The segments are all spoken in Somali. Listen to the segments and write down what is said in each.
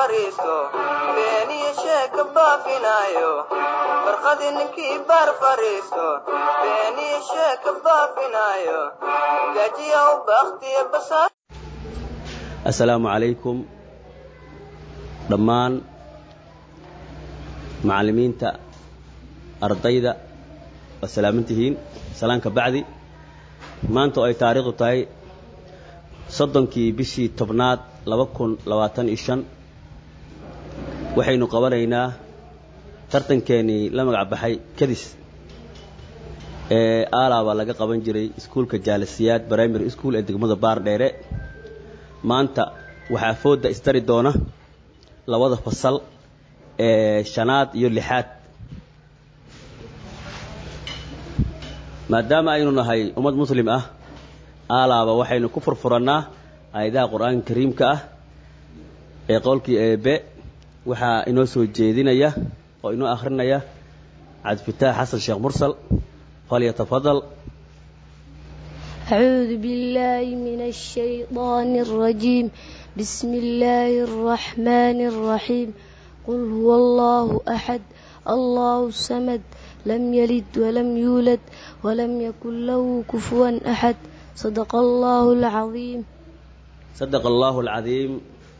fariisto beeniyo sheeka baafinaayo barqadii ninkii baar fariisto beeniyo sheeka baafinaayo gajiya u bakhtiya basaa assalaamu calaykum dhammaan macallimiinta ardayda waa salaaman tihiin salaanka bacdi maanta oo ay taariikhdu tahay soddonkii bishii tobnaad laba kun labaatan iyo shan waxaynu qabanaynaa tartankeenii la magac baxay kadis ee aalaabaa laga qaban jiray iskuulka jaalasiyaad primary school ee degmada baardheere maanta waxaa foodda istari doona labada fasal ee shanaad iyo lixaad maadaama aynu nahay ummad muslim ah aalaaba waxaynu ku furfurannaa aayadaha qur-aanka kariimka ah ee qowlkii eebe waxaa inoo soo jeedinaya oo inoo akhrinaya cabdifitaax xasan sheekh mursal falyatafadal أعوذ بالله من الشيطان الرجيم بسم الله الرحمن الرحيم قل هو الله أحد الله الصمد لم يلد ولم يولد ولم يكن له كفوا أحد صدق الله العظيم صدق الله العظيم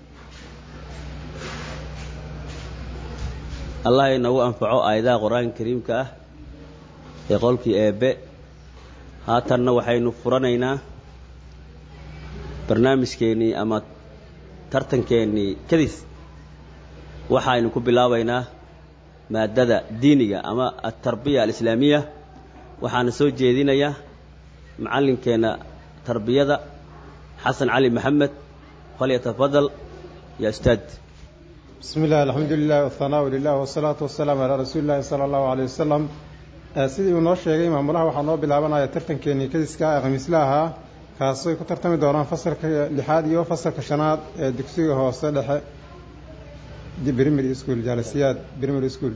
allah inagu anfaco aayadaha qur-aanka kariimka ah ee qowlkii eebe haatanna waxaynu furanaynaa barnaamijkeennii ama tartankeennii kadis waxaynu ku bilaabaynaa maadada diiniga ama altarbiya alislaamiya waxaana soo jeedinaya macallinkeenna tarbiyada xasan cali maxamed falyatafadal ya ustaad bismi illah alxamdu lilah wahanaau lilah wasalaatu wasalaamu calaa rasuuli llahi sala allahu aleyh wasalam sidii uu noo sheegay maamulaha waxaa noo bilaabanaya tartankeenii kadiska ee khamiisle ahaa kaasay ku tartami doonaan fasalka lixaad iyo fasalka shanaad ee dugsiga hoose dhexe primary school jaalasiyaad primary school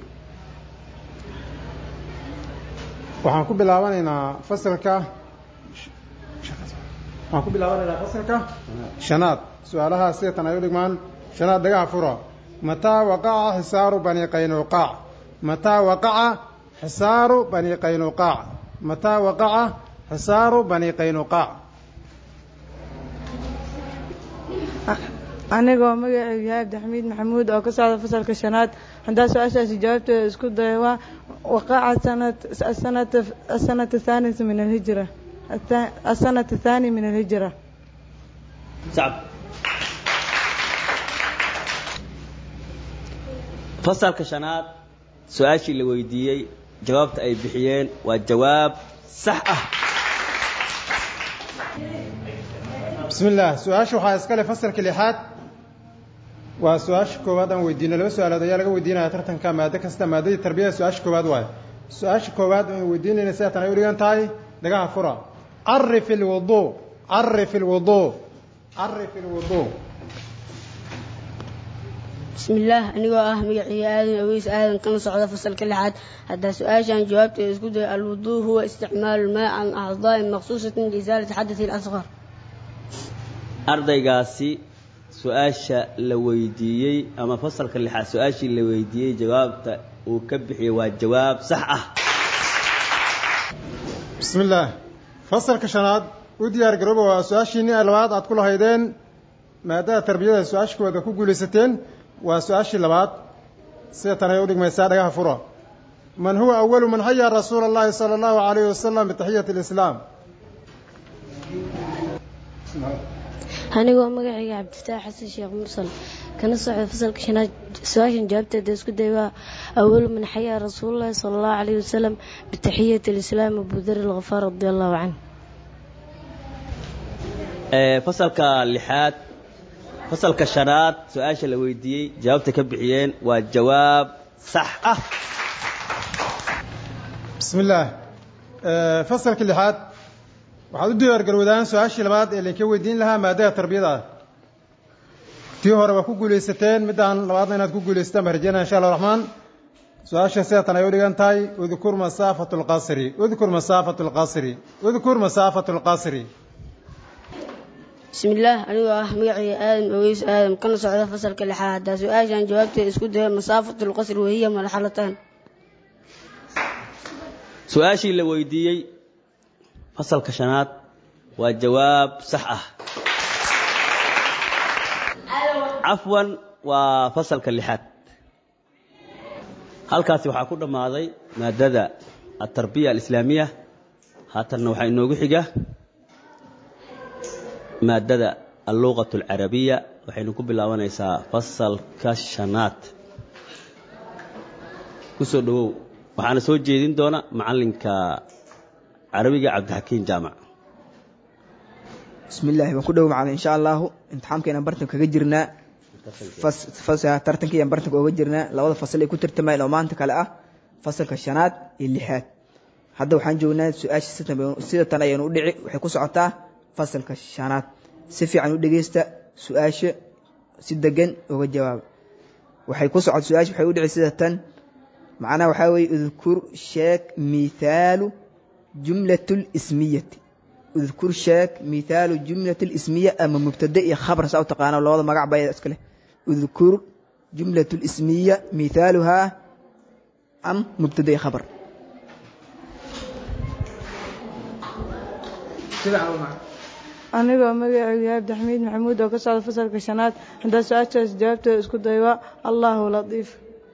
waxaan ku bilaabanaynaa fasalka waxaan ku bilaabanaynaa fasalka shanaad su-aalaha sidatan ay u dhigmaan shanaad dhagaha fura mataa waqaca xisaaru bani qaynuqaac mataa waqaca xisaaru bani qaynuqaac mataa waqaca xisaaru bani qaynuqaac anigoo magaceygu yahay cabdixamiid maxamuud oo ka socda fasalka shanaad haddaa su-aashaasi jawaabteeda isku daya waa waqaca sanata asanata thaanita min alhijra asanata thaani min alhijra fasalka shanaad su-aashii la weydiiyey jawaabta ay bixiyeen waa jawaab sax ah bismi illaah su-aasha waxaa iskale fasalka lixaad waa su-aasha koowaad aan weydiino laba su-aalood ayaa laga weydiinaya tartanka maado kasta maadadii tarbiyada su-aasha koowaad waayo su-aasha koowaad aan weydiinayna sidatan ay u dhigan tahay dhagaha fura carif ilwuduu carif ilwuduu carif ilwuduu بسم الله أنيقو آه مقعي آدم أويس آدم كان صعد فصل كل حد حتى سؤال عن جوابته يسكت الوضوء هو استعمال الماء عن أعضاء مخصوصة لإزالة حدث الأصغر ardaygaasi su-aasha la weydiiyey ama fasalka lixaad su-aashii la weydiiyey jawaabta uu ka bixiyey waa jawaab sax ah bismi illaah fasalka shanaad u diyaar garooba waa su-aashiinii labaad aad ku lahaydeen maadada tarbiyada su-aasha koowaad ku guulaysateen waa su-aashii labaad sida tan ay u dhigmaysaa dhagaha fura man huwa awalu man xaya rasuula allahi sala allahu alayhi wasalam bitaxiyati alislaam anigoo magacayga cabdifataax xasan sheekh mursal kana socda fasalka shanaad su-aashan jawaabteeda isku day waa awalu man xayaa rasuululahi sala allahu calayhi wasalam bitaxiyati alislaam abudar alkhafaar radi allahu canh fasalka lixaad fasalka shanaad su-aasha la weydiiyey jawaabta ka bixiyeen waa jawaab sax ah bismi illaah fasalka lixaad waxaad u diyaargarowdaan su-aashii labaad ee laynka weydiin lahaa maadada tarbiyada ah tii hore waa ku guulaysateen middaan labaadna inaad ku guulaysataan baan rajeynaya insha allah raxmaan su-aasha sidatan ay u dhigan tahay udkur masaafatu lqasri udkur masaafatu lqasri udkur masaafatu lqasri bismillaah anigoo ah magacayga aadam ogeys aadam kana socda fasalka lixaad haddaa su-aashan jawaabteeda isku dayo masaafatul qasri wahiya marxalatan su-aashii la weydiiyey fasalka shanaad waa jawaab sax ah cafwan waa fasalka lixaad halkaasi waxaa ku dhammaaday maadada altarbiya alislaamiya haatanna waxaa inoogu xiga maadada alluqat alcarabiya waxaynu ku bilaabanaysaa fasalka shanaad ku soo dhowow waxaana soo jeedin doona macallinka carabiga cabdixakiin jaamac bismi illaahi waan ku dhow macalin insha allahu imtixaamkeenaan bartanka kaga jirnaa tartankiiaan bartanka oga jirnaa labada fasal ay ku tartamayeen oo maanta kale ah fasalka shanaad iyo lixaad hadda waxaan joognaa su-aasha sida tan ayaynu u dhici waxay ku socotaa fasalka shanaad si fiican u dhegeysta su-aasha si degan oga jawaaba waxay ku socota su-aasha waxay u dhici sida tan macnaha waxaa weeye udkur sheeg mithaalu jumlat lismiyati udkur sheeg mithaalu jumlat lismiya ama mubtada iyo khabar saa u taqaana labada magac ba iskale udkur jumlat lismiya mithaaluhaa am mubtada iyo khabar anigoo magacaygu yahay abdixamiid maxamuud oo ka socda fasalka shanaad haddaa su-aashaas jawaabteeda isku day waa allahu latiif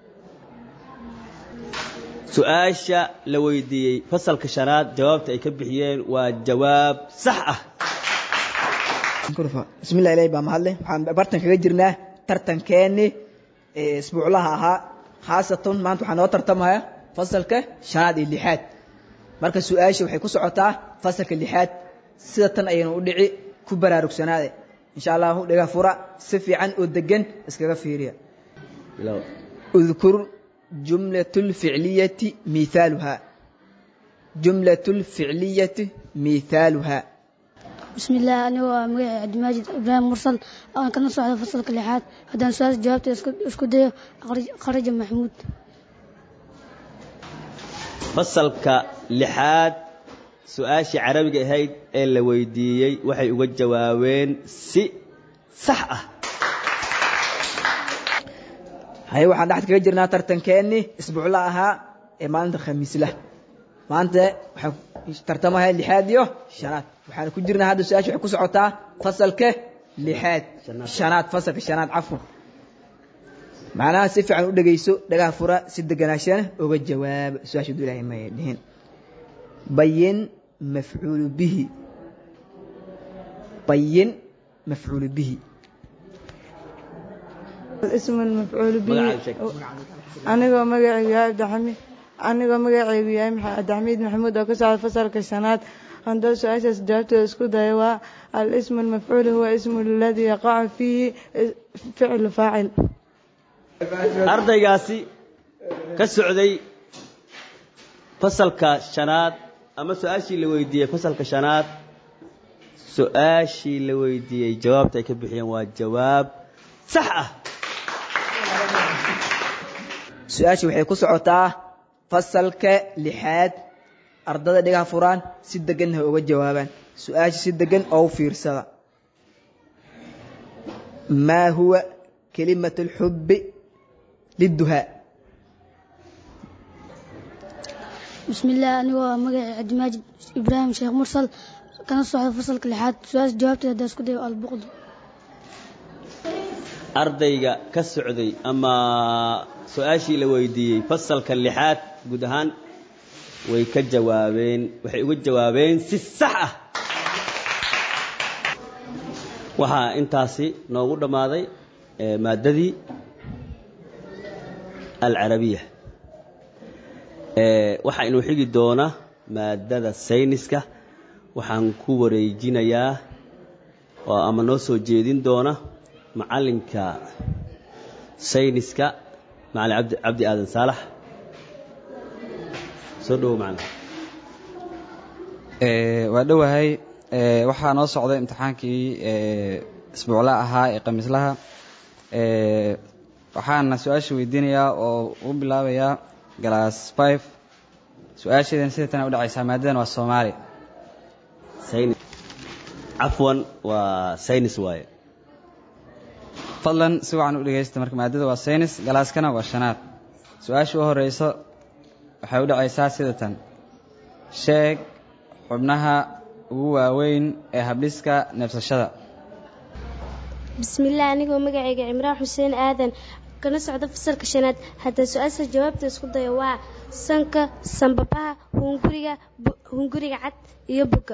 su-aasha la weydiiyey fasalka shanaad jawaabta ay ka bixiyeen waa jawaab sax ah bismillah ilahi baa mahadle waxaan bartan kaga jirnaa tartankeeni isbuuclaha ahaa khaasatan maanta waxaa noo tartamaya fasalka shanaad iyo lixaad marka su-aasha waxay ku socotaa fasalka lixaad sida tan ayaynu u dhici ku baraarugsanaade insha allahu dhiga fura si fiican oo degan iskaga fiiriya udkur jumlat lficliyati miithaaluhaa jumlat lficliyati miithaaluhaa bismillaah anigoo ah magacay cabdimaajid ibraahim mursal aan kana socda fasalka lixaad haddaan su-aasha jawaabteeda isku dayo kharaja maxmuud fasalka lixaad su-aashii carabiga ahayd ee la weydiiyey waxay uga jawaabeen si sax ah haye waxaan dhexda kaga jirnaa tartankeeni isbuucla ahaa ee maalinta khamiislah maanta waxaan tartamaya lixaad iyo shanaad waxaan ku jirnaa hadda su-aasha waxay ku socotaa fasalka lixaad shanaad fasalka shanaad cafwan macnaha si fiican u dhegeyso dhagaha fura si deganaashana oga jawaaba su-aasha du ilahay may dhihin bayin mafcuulu bihi bayin mafcuulu bihi ismu mafcuulu bihi anigoo magacaygu yahay abdixamiid anigoo magacaygu yahay abdixamiid maxamuud oo ka socda fasalka shanaad haddoo su-aashaas jawaabteeda isku daya waa alismu lmafcuul huwa ismu aladii yaqacu fiihi ficlu faacil ardaygaasi ka socday fasalka shanaad ama su-aashii la weydiiyey fasalka shanaad su-aashii la weydiiyey jawaabta ay ka bixiyeen waa jawaab sax ah su-aasha waxay ku socotaa fasalka lixaad ardada dhigaha furaan si degan ha uga jawaabaan su-aasha si degan oo u fiirsada maa huwa kalimat اlxubi liduhaa bismillaah anigoo ah magacay cabdimaajid ibraahim sheekh mursal kana socda fasalka lixaad su-aasha jawaabteeda haddaa isku dayo albuqdu ardayga ka socday ama su-aashii la weydiiyey fasalka lixaad guud ahaan way ka jawaabeen waxay uga jawaabeen si sax ah waxaa intaasi noogu dhammaaday maaddadii alcarabiya waxaa inuu xigi doona maaddada sayniska waxaan ku wareejinayaa oo ama noo soo jeedin doona macallinka sayniska macalin abdi cabdi aadan saalax soo dhowo macalin waa dhowahay waxaa noo socday imtixaankii isbuucla ahaa ee khamiislaha waxaana su-aasha weydiinayaa oo u bilaabayaa galaas five su-aasheedan sida tana u dhacaysaa maadadan waa soomaali cafwan waa saynis waaye fadlan si wacan u dhegaysta marka maadada waa saynis galaaskana waa shanaad su-aasha u horeyso waxay u dhacaysaa sida tan sheeg xubnaha ugu waaweyn ee habdhiska neefsashada bismillaah anigoo magacayga cimraan xuseen aadan kana socda fasalka shanaad hadda su-aasha jawaabta isku daya waa sanka sanbabaha hunguriga hunguriga cad iyo boga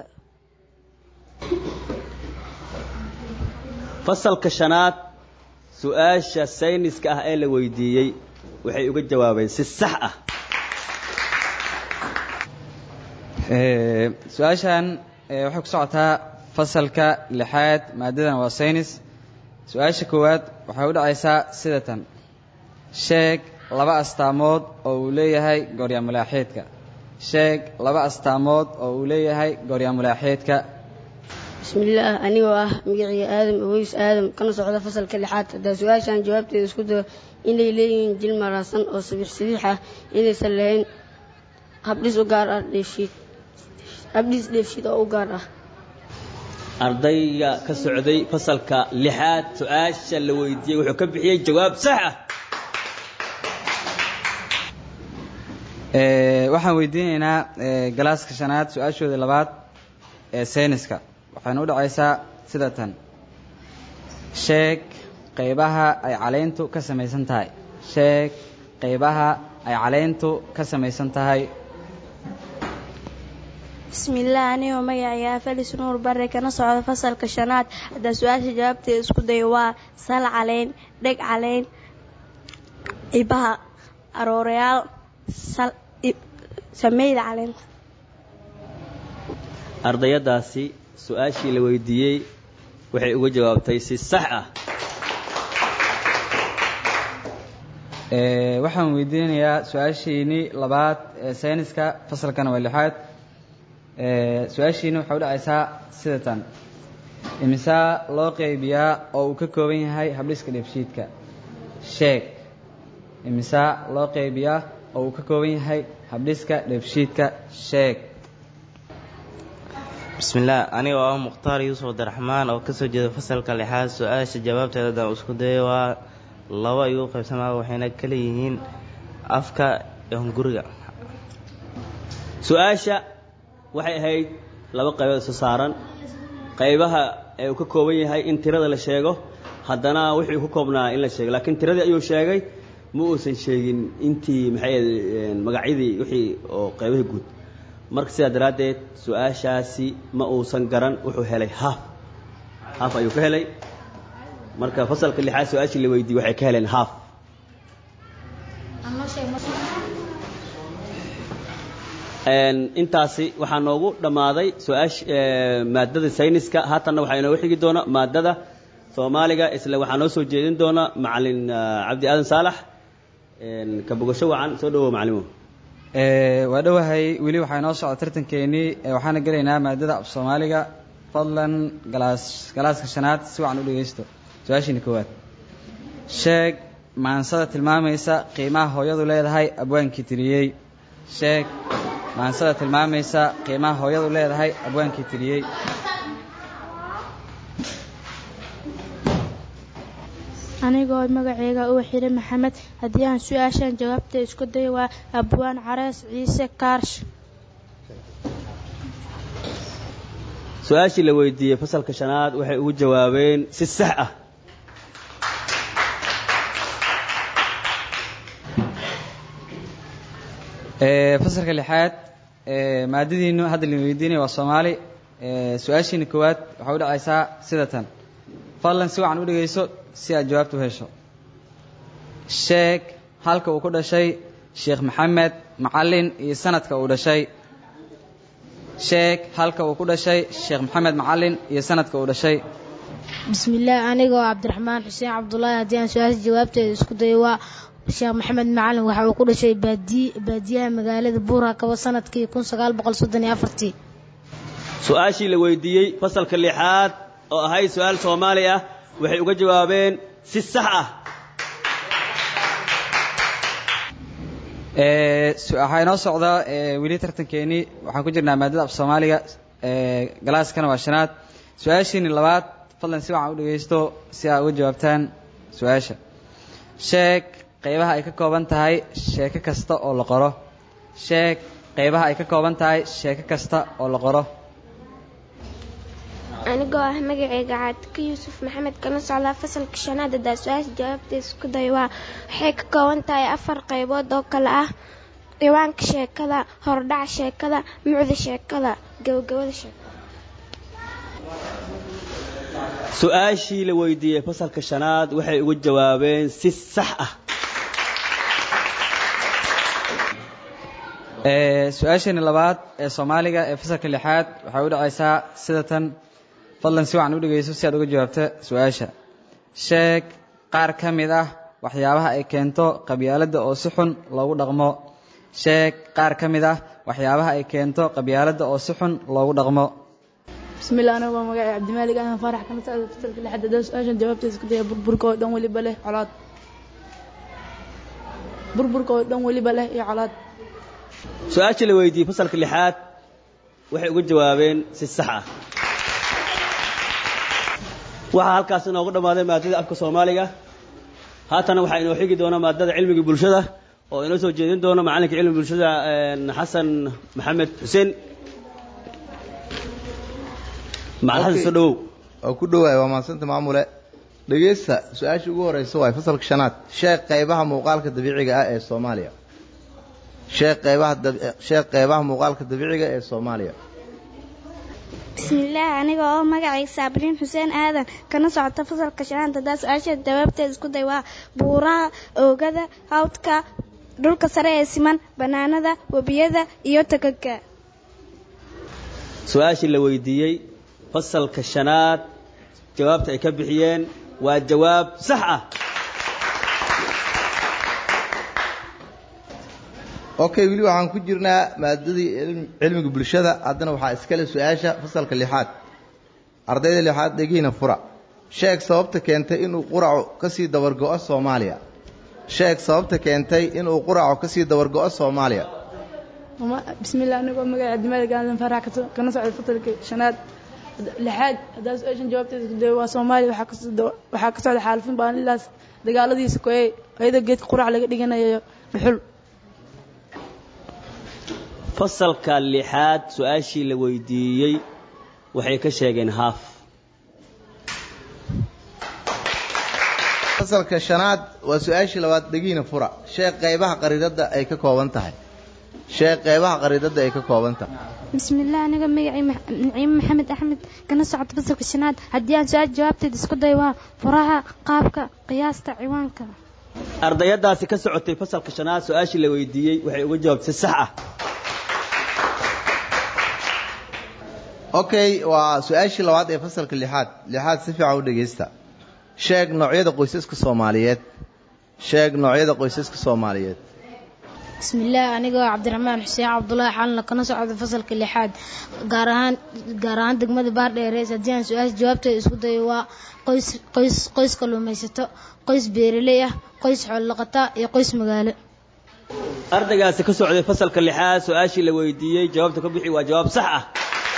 fasalka shanaad su-aasha sayniska ah ee la weydiiyey waxay uga jawaabeen si sax ah su-aashan waxay ku socotaa fasalka lixaad maadadan waa saynis su-aasha koowaad waxay u dhacaysaa sida tan sheeg laba astaamood oo uu leeyahay gooryaamulaaxeedka sheeg laba astaamood oo uu leeyahay gooryaamulaaxeedka bismillaah anigoo ah magiciga aadam aweys aadam kana socda fasalka lixaad haddaa su-aashan jawaabteeda isku dayo inay leeyihiin jil maraasan oo sabiix sabiix ah inaysan lahayn habdhis u gaar ah dheefshiid habdhis dheefshiid oo u gaar ah ardayga ka socday fasalka lixaad su-aasha la weydiiyey wuxuu ka bixiyey jawaab sax ah waxaan weydiinaynaa galaaska shanaad su-aashooda labaad ee sayniska waxayna u dhacaysaa sida tan sheeg qaybaha ay caleyntu ka samaysan tahay sheeg qaybaha ay caleyntu ka samaysan tahay bismillaah anigoo magacayga afalis nuur bare kana socda fasalka shanaad haddaa su-aasha jawaabteeda isku dayo waa sal caleyn dheg caleyn cibaha aroorayaal sameyda caleynta ardayadaasi su-aashii la weydiiyey waxay uga jawaabtay si sax ah waxaan weydiinayaa su-aashiinii labaad ee sayniska fasalkana waa lixaad su-aashiini waxay u dhacaysaa sida tan imisaa loo qeybiyaa oo uu ka kooban yahay habdhiska dheefshiidka sheeg imisaa loo qeybiyaa oo uu ka kooban yahay habdhiska dheefshiidka sheeg bismillaah aniga oo ah mukhtaar yuusuf abdiraxmaan oo kasoo jeeda fasalka lixaad su-aasha jawaabteeda haddaan isku dayo waa laba igu qaybsamaa waxayna kala yihiin afka iyo hunguriga su-aasha waxay ahayd laba qaybood isu saaran qaybaha ee uu ka kooban yahay in tirada la sheego haddana wixii ka koobnaa in la sheego laakiin tiradii ayuu sheegay ma uusan sheegin intii maxay magacyadii wixii oo qaybahii guud marka sidaa daraaddeed su-aashaasi ma uusan garan wuxuu helay haaf haaf ayuu ka helay marka fasalka lixaad su-aashii la weydiiyey waxay ka heleen haaf intaasi waxaa noogu dhammaaday su-aash maadada sayniska haatanna waxaa inooga xigi doona maadada soomaaliga isla waxaa noo soo jeedin doona macalin cabdi aadan saalax ka bogasho wacan soo dhawow macalimo waa dhowahay weli waxaa inoo socda tartankeenii waxaana gelaynaa maadada af soomaaliga fadlan galaas galaaska shanaad si wacan u dhegaysto su-aashiina koowaad sheeg maansada tilmaamaysa qiimaha hooyadu leedahay abwaankii tiriyey sheeg maansada tilmaamaysa qiimaha hooyadu leedahay abwaankii tiriyey anigoo magaceyga uu xidhay maxamed haddii aan su-aashan jawaabta isku dayo waa abwaan carees ciise kaarsh su-aashii la weydiiyey fasalka shanaad waxay ugu jawaabeen si sax ah fasalka lixaad maadadiinu hadda la weydiinaya waa soomaali su-aashiina koowaad waxay u dhacaysaa sida tan fadlan si wacan u dhegayso si aad jawaabta u hesho sheeg halka uu ku dhashay sheekh maxamed macalin iyo sanadka uu dhashay sheeg halka uu ku dhashay sheekh maxamed macalin iyo sanadka uu dhashay bismillaah anigoo cabdiraxmaan xuseen cabdulaahi haddii aan su-aasha jawaabteeda isku dayo waa sheekh maxamed macalin waxa uu ku dhashay baadiyaha magaalada buura kaba sanadkii kun sagaal boqol soddon iyo afartii su-aashii la weydiiyey fasalka lixaad oo ahayd su-aal soomaali ah waxay uga jawaabeen si sax ah waxaa inoo socda weli tartankeenii waxaan ku jirnaa maadada af soomaaliga galaaskana waa shanaad su-aashiini labaad fadlan si wacan u dhegaysto si aa uga jawaabtaan su-aasha sheeg qaybaha ay ka kooban tahay sheeko kasta oo la qoro sheeg qaybaha ay ka kooban tahay sheeko kasta oo la qoro anigoo ah magacayga caadika yuusuf maxamed kana socdaa fasalka shanaad haddaa su-aasha jawaabteeda isku day waa waxay ka kooban tahay afar qaybood oo kale ah ciwaanka sheekada hordhaca sheekada mucda sheekada gabagabada sheekada su-aashii la weydiiyey fasalka shanaad waxay uga jawaabeen si sax ah Ee, su-aasheeni labaad ee soomaaliga ee fasalka lixaad waxay u dhacaysaa sida tan fadlan si wacan u dhegayso si aad uga jawaabto su-aasha sheeg qaar ka mid ah waxyaabaha ay keento qabyaaladda oo si xun loogu dhaqmo sheeg qaar ka mid ah waxyaabaha ay keento qabyaaladda oo si xun loogu dhaqmo bismillah anigu waa magacay cabdimaalig ahmed faarax kana socda fasalka lixaad haddaan su-aashan jawaabteeda isku daya burburka oo dhan weliba leh colaad burburka oo dhan weliba leh iyo colaad su-aashii la weydiiyey fasalka lixaad waxay uga jawaabeen si sax ah waxaa halkaas inoogu dhammaaday maadada afka soomaaliga haatana waxaa inoo xigi doona maadada cilmiga bulshada oo inoo soo jeedin doona macalinka cilmiga bulshada een, xasan maxamed xuseen macalin xasan soo dhawow waa ku dhowaay waa mahadsanta maamule dhegeysta su-aasha ugu horeysa waay fasalka shanaad sheeg qaybaha muuqaalka dabiiciga ah ee soomaaliya sheeg qaybaha dab- sheeg qaybaha muuqaalka dabiiciga ee soomaaliya bismillaah aniga oo magacayga saabriin xuseen aadan kana socota fasalka shanaad haddaa su-aasha jawaabteeda isku day waa buuraha oogada hawdka dhulka sare ee siman banaanada webiyada iyo tagaga su-aashii la weydiiyey fasalka shanaad jawaabta ay ka bixiyeen waa jawaab sax ah okay weli waxaan ku jirnaa maadadii cilm- cilmiga bulshada haddana waxaa iskale su-aasha fasalka lixaad ardayda lixaad dhegiina fura sheeg sababta keentay inuu quracu ka sii dabargo'o soomaaliya sheeg sababta keentay inuu quracu ka sii dabargo'o soomaaliya Mama- bismillah anigu waa magacay cabdimaalig ahmed faarax kaso- kana socda fasalka shanaad lixaad haddaan su-aashan jawaabteeda isku dayo waa soomaaliya waxaa ka soo- waxaa ka socda xaalufin baanilaas dagaaladiisa koyey ayadoo geedka qurac laga dhiganayo dhuxul fasalka lixaad su-aashii la weydiiyey waxay ka sheegeen haaf fasalka shanaad waa su-aashii labaad dhegiina fura sheeg qaybaha qariidadda ay ka kooban tahay sheeg qaybaha qariidadda ay ka kooban tahay bismillaah aniga magacay naciime maxamed axmed kana socota fasalka shanaad haddii aan su-aasha jawaabteeda isku day waa furaha qaabka qiyaasta ciwaanka ardayadaasi ka socotay fasalka shanaad su-aashii la weydiiyey waxay uga jawaabtay si sax ah okay waa su-aashii labaad ee fasalka lixaad lixaad si fiican u dhegaysta sheeg noocyada qoysaska soomaaliyeed sheeg noocyada qoysaska soomaaliyeed bismillaah anigoo cabdiraxmaan xuseen cabdulaahi xalna kana socda fasalka lixaad gaar ahaan gaar ahaan degmada baardheereys haddii aan su-aasha jawaabteeda isku dayo waa qoys qoys qoys kalluumaysato qoys beeraley ah qoys xoololaqata iyo qoys magaalo ardaygaasi ka socday fasalka lixaad su-aashii la weydiiyey jawaabta ka bixi waa jawaab sax ah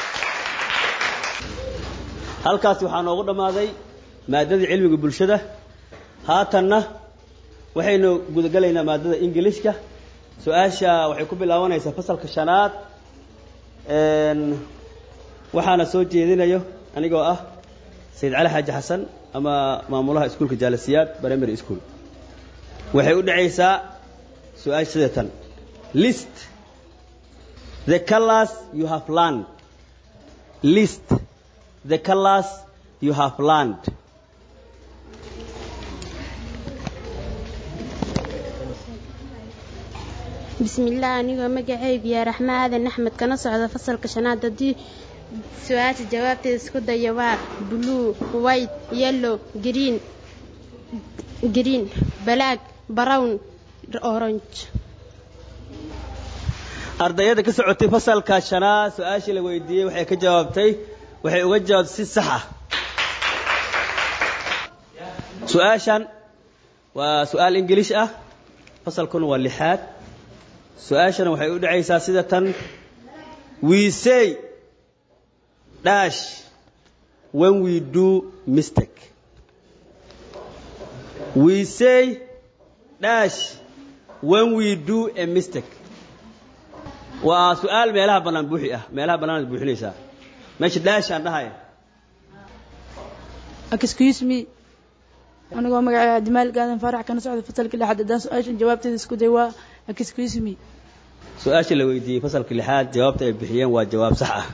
halkaasi waxaa noogu dhammaaday maadadii cilmiga bulshada haatanna waxaynu gudagalaynaa maadada ingilishka su-aasha waxay ku bilaabanaysaa fasalka shanaad Een, waxaana soo jeedinayo anigoo ah sayid cali xaaji xasan ama maamulaha iskuulka jaalasiyaad primary school waxay u dhacaysaa su-aasha sida tan list the colors you have learned list the colors you have learned bismillaah anigoo magacaygu yaa raxmaa aadan axmed kana socda fasalka shanaad haddii su-aasha jawaabteeda isku daya waa blue white yellow green green black brown orange ardayada ka socotay fasalka shanaad su-aashii la weydiiyey waxay ka jawaabtay waxay uga jawaabtay si sax ah su-aashan waa su-aal ingilish ah fasalkuna waa lixaad su-aashana waxay u dhacaysaa sida tan we say dash when we do mistake we say dash when we do a mistake waa su-aal meelaha bannaan buuxi ah meelaha bannaanaad buuxinaysaa meesha dash aan dhahaya excuse me anigoo magacay adimaal gaadan faarax kana socda fasalka lixaad haddaan su-aashan jawaabteeda isku day waa excuse me su-aasha la weydiiyey fasalka lixaad jawaabta ay bixiyeen waa jawaab sax ah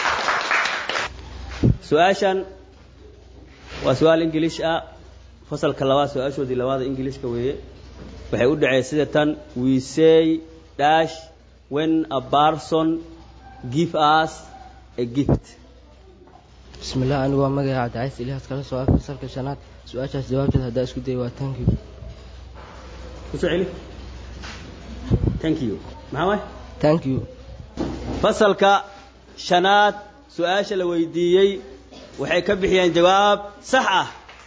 su-aashan waa su-aal ingilish ah fasalka labaad su-aashoodii labaada ingilishka weeye waxay u dhaceen sida tan we say dash when a person give us a gift bismillah anigu waa magaca cabdicays ilyaas kala soo ah fasalka shanaad su-aashaas jawaabteed haddaa isku day waa thank you kusoo celi thank you maxaa waay thank you fasalka shanaad su-aasha la weydiiyey waxay ka bixiyeen jawaab sax ah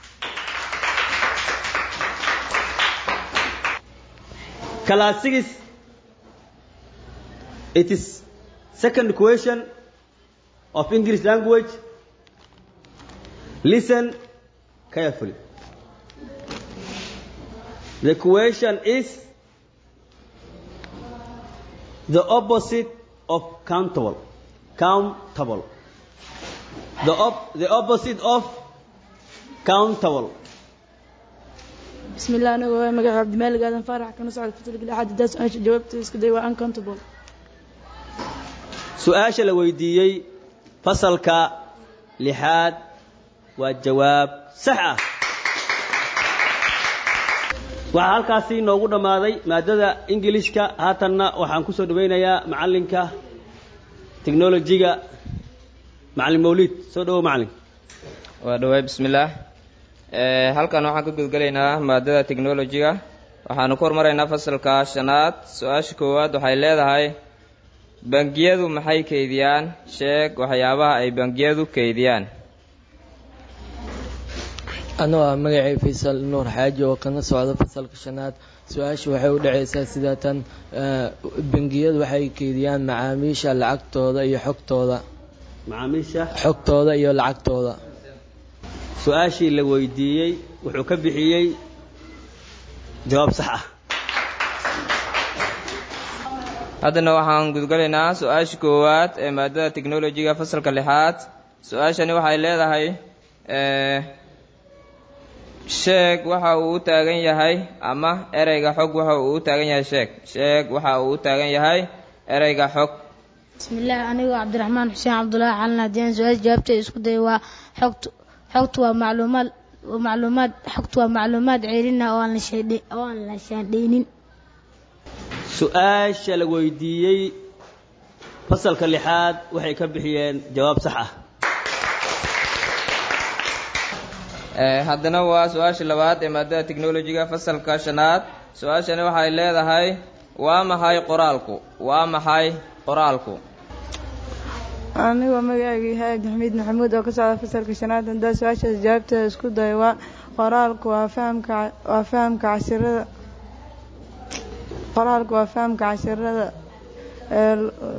class six it is second question of English language listen carefully the question is the opposite of countable countable the op- the opposite of countable bismi illah anigu waa magaca cabdimaal gaadan faarax kana socda fasalka lixaad haddaan su-aasha jawaabteeda isku day waa uncountable su-aasha la weydiiyey fasalka lixaad waa jawaab sax ah waxaa halkaasi noogu dhammaaday maadada ingilishka haatanna waxaan ku soo dhawaynayaa macallinka technolojiga macallin mawliid soo dhawow macallin waa dhawaay bismillaah halkan waxaan ka gudgelaynaa maadada technolojiga waxaanu ku hormaraynaa fasalka shanaad su-aasha koowaad waxay leedahay bangiyadu maxay keydiyaan sheeg waxyaabaha ay bangiyadu keydiyaan anoo ah magacay faysal nuur xaaji oo kana socda fasalka shanaad su-aasha waxay u dhacaysaa sida tan bangiyadu waxay keydiyaan macaamiisha lacagtooda iyo xogtooda macaamiisha xogtooda iyo lacagtooda su-aashii la weydiiyey wuxuu ka bixiyey jawaab sax ah haddana waxaan gudgalaynaa su-aasha koowaad ee maadada technolojiga fasalka lixaad su-aashani waxay leedahay sheeg waxa uu u taagan yahay ama ereyga xog waxa uu u taagan yahay sheeg sheeg waxa uu u taagan yahay ereyga xog bismillaah anigoo cabdiraxmaan xuseen cabdulaahi calin haddii aan su-aasha jawaabteeda isku day waa xogtu xogtu waa macluumaad macluumaad xogtu waa macluumaad ceelina oo aan la shaandhe oo aan la shaandhaynin su-aasha la weydiiyey fasalka lixaad waxay ka bixiyeen jawaab sax ah haddana waa su-aasha labaad ee maadada technolojiga fasalka shanaad su-aashani waxay leedahay waa maxay qoraalku waa maxay qoraalku anigoo magacayga yahay abdixamiid maxamuud oo ka socda fasalka shanaad haddaan su-aashaas jawaabteeda isku dayo waa qoraalku waa fahamka waa fahamka cashirada qoraalku waa fahamka cashirada ee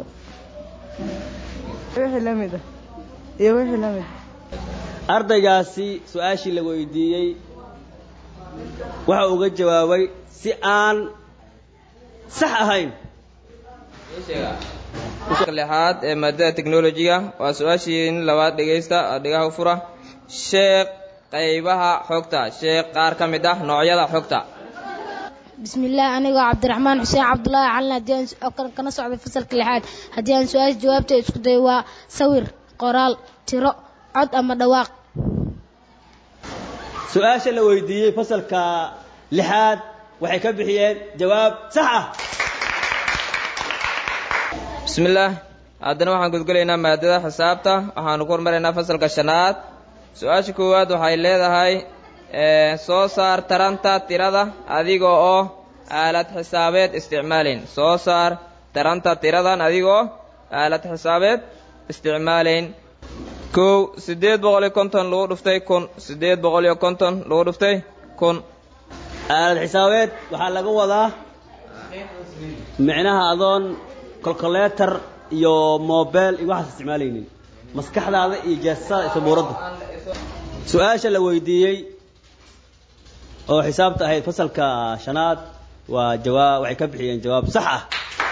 wixii la mid ah iyo wixii la mid ardaygaasi su-aashii la weydiiyey waxa uga jawaabay si aan sax ahayn lixaad ee maadada technolojiga waa su-aashii labaad dhegaysta dhigaha fura sheekh qaybaha xogta sheekh qaar ka mid ah noocyada xogta bismillaah anigoo cabdiraxmaan xuseen cabdulaahi calin haddii aan kana socda fasalka lixaad haddii aan su-aasha jawaabteeda isku dayo waa sawir qoraal tiro cod ama dhawaaq su-aasha la weydiiyey fasalka lixaad waxay ka bixiyeen jawaab sax ah bismillaah haddana waxaan gudgalaynaa maadada xisaabta waxaanu ku hormaraynaa fasalka shanaad su-aasha koowaad waxay leedahay soo saar taranta tirada adiga oo aalad xisaabeed isticmaalayn soo saar taranta tiradan adigoo aalad xisaabeed isticmaalayn kow siddeed boqol iyo konton lagu dhuftay kun siddeed boqol iyo konton lagu dhuftay kun aalad xisaabeed waxaa laga wadaa micnaha adoon colcoletor iyo mobile iyo waxaas isticmaalaynin maskaxdaada iyo jeesasada sabuuradda su-aasha la weydiiyey oo xisaabta ahayd fasalka shanaad waa jawaab waxay ka bixiyeen jawaab sax ah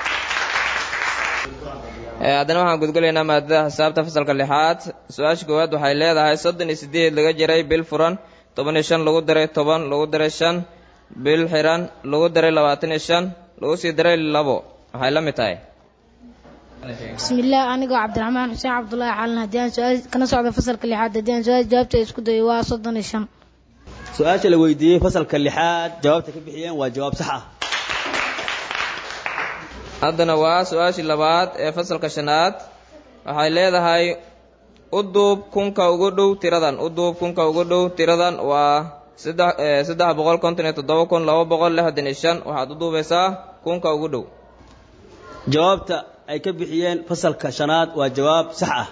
haddana waxaan gudgalaynaa maadada xisaabta fasalka lixaad su-aasha koowaad waxay leedahay soddon iyo sideed laga jiray bil furan toban iyo shan lagu daray toban lagu daray shan bil xiran lagu daray labaatan iyo shan lagu sii daray labo waxay la mid tahay bismillaah anigoo cabdiraxmaan xuseen cabdulaahi calin haddii aan su-aal kana socda fasalka lixaad haddii aan su-aal jawaabta isku dayo waa soddon iyo shan su-aasha la weydiiyey fasalka lixaad jawaabta ka bixiyeen waa jawaab sax ah haddana waa su-aashii labaad ee fasalka shanaad waxay leedahay u duub kunka ugu dhow tiradan u duub kunka ugu dhow tiradan waa saddex saddex boqol konton iyo toddoba kun laba boqol lixdan iyo shan waxaad u duubaysaa kunka ugu dhow jawaabta ay ka bixiyeen fasalka shanaad waa jawaab sax ah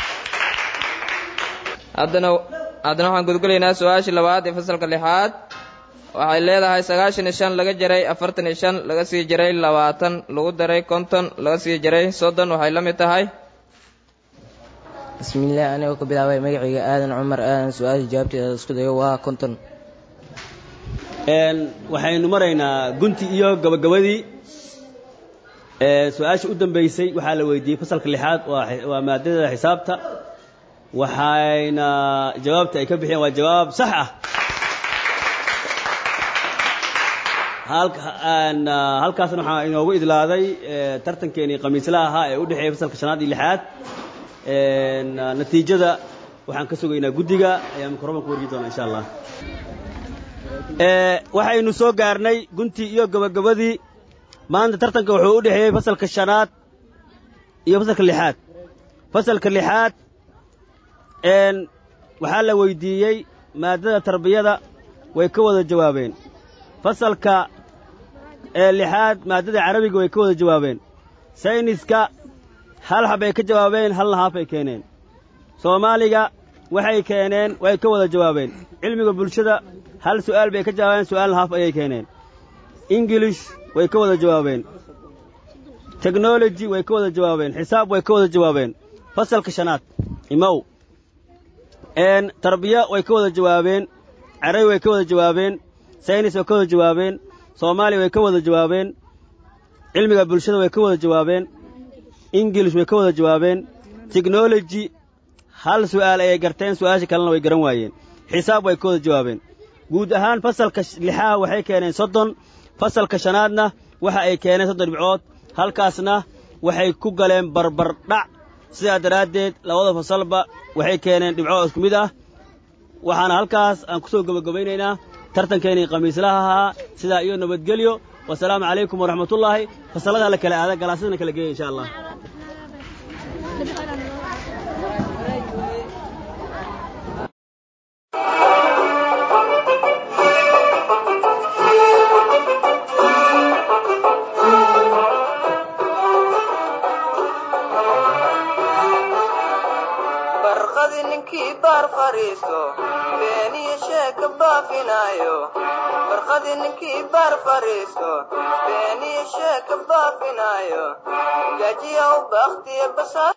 haddana haddana waxaan gudgalaynaa su-aashii labaad ee fasalka lixaad waxay leedahay sagaashan iyo shan laga jaray afartan iyo shan laga sii jaray labaatan lagu daray konton laga sii jaray soddon waxay la mid tahay bismillaah anigoo ka bilaabay magacayga aadan cumar aadan su-aasha jawaabteeda isku dayo waa konton waxaynu maraynaa gunti iyo gabagabadii su-aasha u dambeysay waxaa la weydiiyey fasalka lixaad waa maadada xisaabta waxayna jawaabta ay ka bixiyeen waa jawaab sax ah halkaasna waxaa inoogu idlaaday tartankeenii khamiislaha ahaa ee u dhexeeyay fasalka shanaad iyo lixaad natiijada waxaan ka sugaynaa guddiga ayaa mikrobanka wargi doona insha allah waxaynu soo gaarnay guntii iyo gabagabadii maanta tartanka wuxuu u dhexeeyey fasalka shanaad iyo fasalka lixaad fasalka lixaad waxaa la weydiiyey maadada tarbiyada way ka wada jawaabeen fasalka lixaad maadada carabiga way ka wada jawaabeen sayniska hal hab ay ka jawaabeen halna haaf ay keeneen soomaaliga waxay keeneen way ka wada jawaabeen cilmiga bulshada hal su'aal bay ka jawaabeen su'aalna haaf ayay keeneen ingilish way ka wada jawaabeen technology way ka wada jawaabeen xisaab way ka wada jawaabeen fasalka shanaad imow tarbiya way ka wada jawaabeen carabi way ka wada jawaabeen saynis way ka wada jawaabeen soomaaliya way ka wada jawaabeen cilmiga bulshada way ka wada jawaabeen ingilish way ka wada jawaabeen technology hal su'aal ayay garteen su'aasha kalena way garan waayeen xisaab way ka wada jawaabeen guud ahaan fasalka lixaha waxay keeneen soddon fasalka shanaadna waxa ay keeneen soddon dhibcood halkaasna waxay ku galeen barbar dhac sidaa daraaddeed labada fasalba waxay keeneen dhibcood isku mid ah waxaana halkaas aan ku soo gebagabaynaynaa tartankeenii khamiislaha ahaa sidaa iyo nabadgelyo wasalaamu calaykum waraxmatullaahi fasallada la kala aada galaasadana kala geeya insha allah barqadi ninkii baar fariisto beeniyo sheeka baafinaayo barqadi ninkii baar fariisto beeniyo sheeka baafinaayo gajiya u bakhtiya basaa